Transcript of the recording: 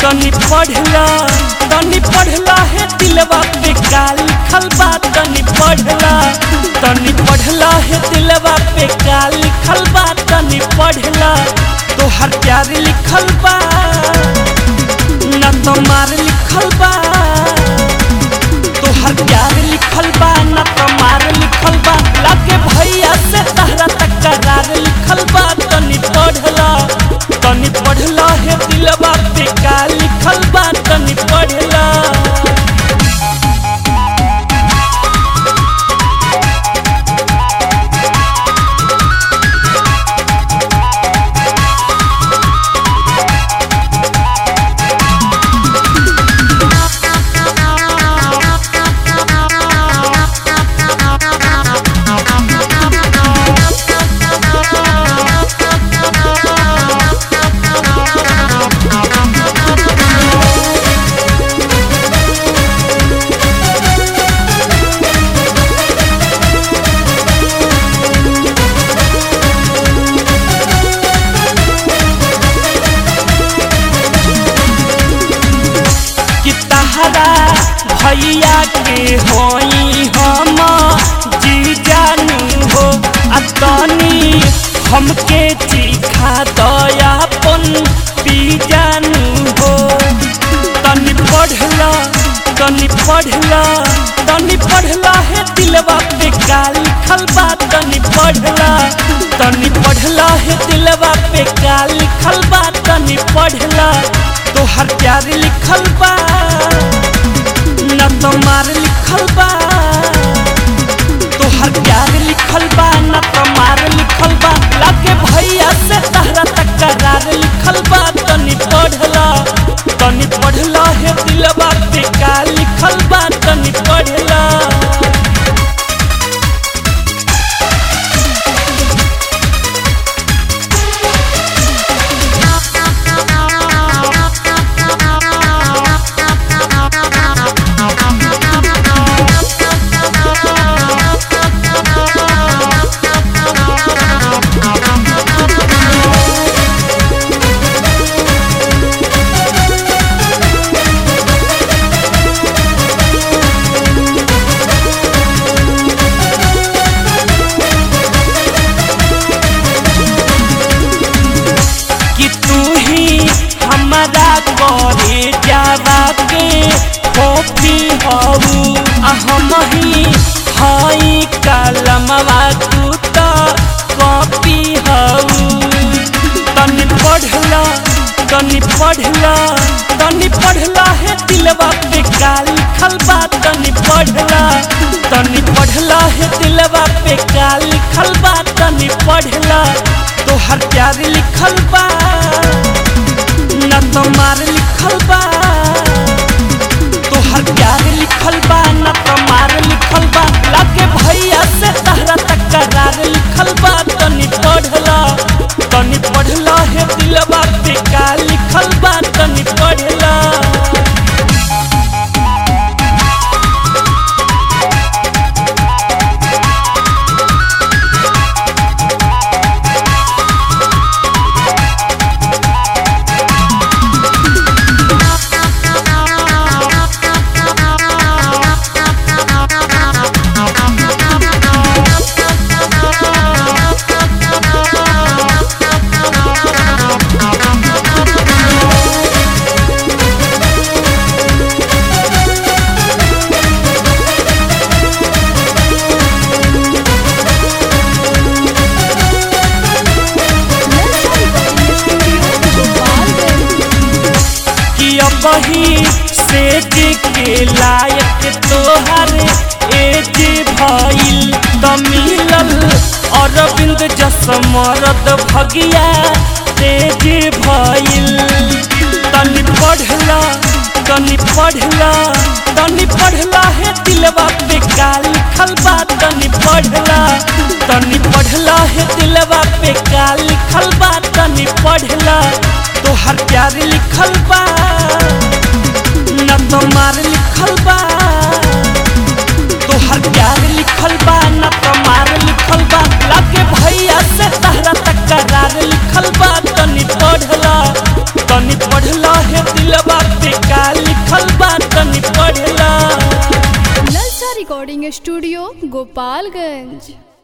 तनी पढ़ला तनी पढ़ला है दिलवा पे का लिखल बा तनी पढ़ला तनी पढ़ला है दिलवा पे का लिखल बा तनी पढ़ला तोहर प्यार लिखल बा न तुम्हार लिखल बा तोहर प्यार लिखल बा न तुम्हार लिखल बा लागे भैया से तहरा तकरार लिखल बा तनी पढ़ला तनी पढ़ला है दिलवा पे का लिखल बा तनी पढ़ला कि तहरा भैया के होई हम जी जानू हो आ तनी हमके चिखा दयापन पी जानू हो तनी पढ़ला तनी पढ़ला तनी पढ़ला है दिलवा पे का लिखल बा तनी पढ़ला तनी पढ़ला है दिलवा पे का लिखल बा तनी पढ़ला तोहर प्यार लिखल बा न तुम्हार लिखल बा तोहर प्यार लिखल बा न तुम्हार लिखल बा लागे भैया से तहरा तकरार लिखल बा तनी पढ़ला तनी पढ़ला है दिलवा पे का लिखल बा तनी पढ़ला कि तू ही हमारा करे जावा के कॉपी हऊ आ हम ही हई कलमवा तू तो कॉपी हऊ तनी पढ़ला तनी पढ़ला तनी पढ़ला है दिलवा पे का लिखल बा तनी पढ़ला तनी पढ़ला है दिलवा पे का लिखल बा तनी पढ़ला तोहर प्यार लिखल बा न तुम्हार लिखल बा तोहर प्यार लिखल बा न तुम्हार लिखल बा लागे भैया से तहरा तकरार लिखल बा तनी पढ़ला तनी पढ़ला है दिलवा पे का लिखल बा तनी पढ़ला कि अबही सेज के लायक तोहर एज भइल त मिलल अरविंद जस मरद भगिया तेज भइल तनी पढ़ला तनी पढ़ला तनी पढ़ला है दिलवा पे का लिखल बा तनी पढ़ला तनी पढ़ला है दिलवा पे का लिखल बा तनी पढ़ला तोहर प्यार लिखल बा न तुम्हार लिखल बा तोहर प्यार लिखल बा न तुम्हार लिखल बा लागे भैया से तहरा तकरार लिखल बा तनी पढ़ला तनी पढ़ला है दिलवा रिकॉर्डिंग स्टूडियो गोपालगंज